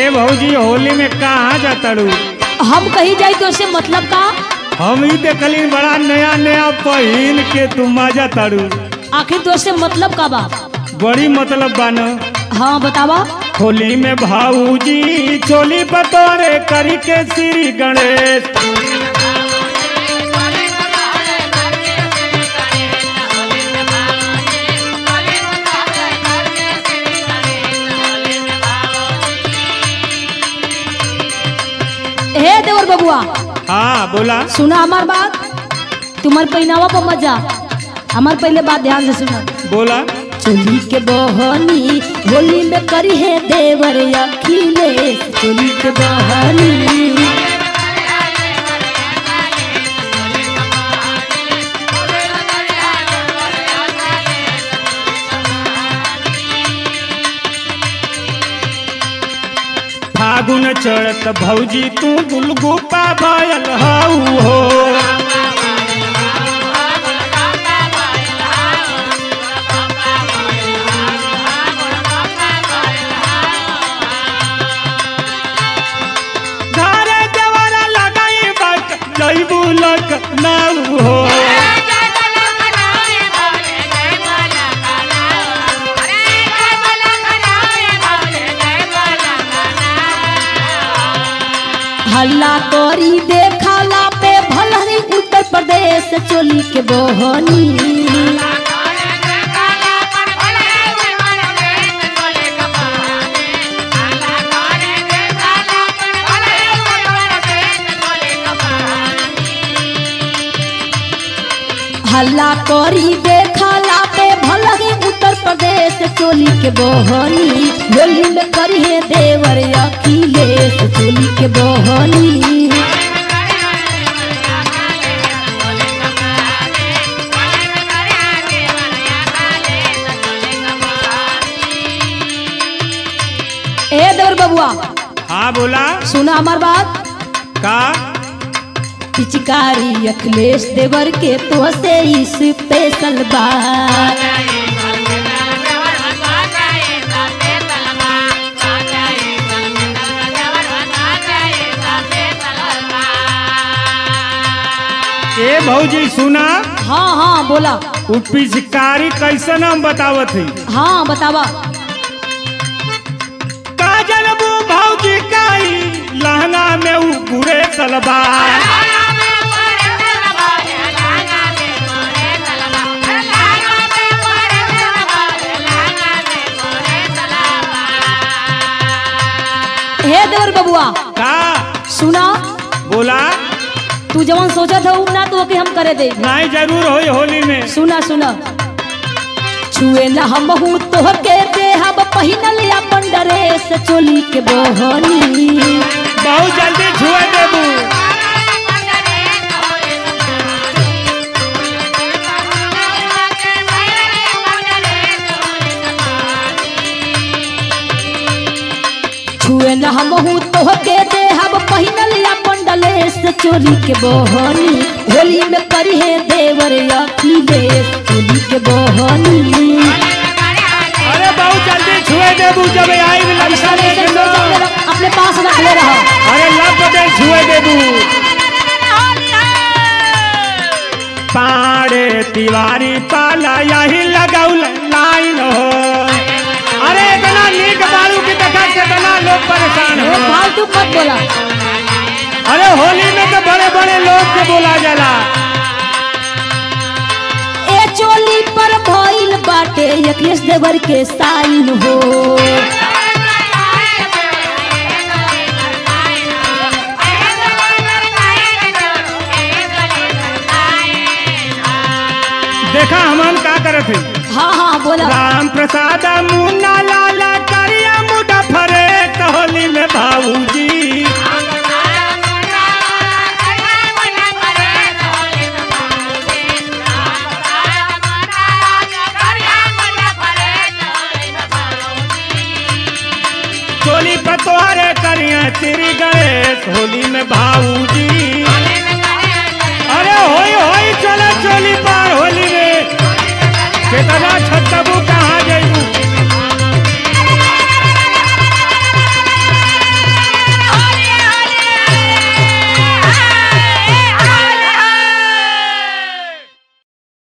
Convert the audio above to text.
ए भौजी होली में कहाँ जातड़ू हम कहीं जाई तो उससे मतलब का हम ही देखली बड़ा नया नया पहिन के तू मजा ताड़ू आखिर तो उससे मतलब का बा बड़ी मतलब बान हाँ बतावा होली में भाऊजी चोली बतौरे करी के श्री गणेश हे देवर बबुआ हाँ बोला सुना हमार बात तुम्हार पहनावा पर मजा हमार पहले बात ध्यान से सुना बोला चोली के बहनी होली में करी है देवर अखिले चोली के बहनी फागुन चढ़त भौजी तू गुलगुपा भयल हऊ हो घरे जवरा लगाई बक जैबू लक नाऊ हो हल्ला करी देखाला पे भलहरी उत्तर प्रदेश चोली के बहनी हल्ला करी देखाला पे भलही उत्तर प्रदेश चोली के बहनी होली में करी है देवर अखिलेश चोली के बहनी ए देवर बबुआ हाँ बोला सुना हमार बात का पिचकारी अखिलेश देवर के तो से इस स्पेशल बात ए भौजी सुना हाँ हाँ बोला उ पिचकारी कैसन हम बतावत हई हाँ बतावा काजल बू भौजी काई लहंगा में उ गुरे सलवार हे देवर बबुआ का सुना बोला तू जवन सोचत हो ना तो ओके हम करे दे नहीं जरूर होई होली में सुना सुना छुए न हम हूँ तोहके दे हम पहिनल अपन ड्रेस चोली के बहनी बहुत जल्दी छुए देबू छुए न हम हूँ तोहके दे हम पहिनल अपन ड्रेस चोली के बहनी होली में करी है देवर अखिलेश चोली के बहनी अरे बहुत जल्दी छुए देबू जब आई भी लड़का लेके लो अपने पास रख ले रहा अरे लब दे छुए देबू पाड़े तिवारी पाला यही लगाऊ लाइन हो अरे इतना नीक बालू की देखा कितना लोग परेशान ए, हो फालतू मत बोला अरे होली में तो बड़े बड़े लोग के बोला जाला ए चोली पर भइल बाटे अखिलेश देवर के साइन हो देखा हमन का करत है हाँ हाँ बोला राम प्रसाद मुन्ना लाला करिया मुडा फरे होली में भाऊजी चोली पतोहरे करिया तेरी गणेश होली में भाऊजी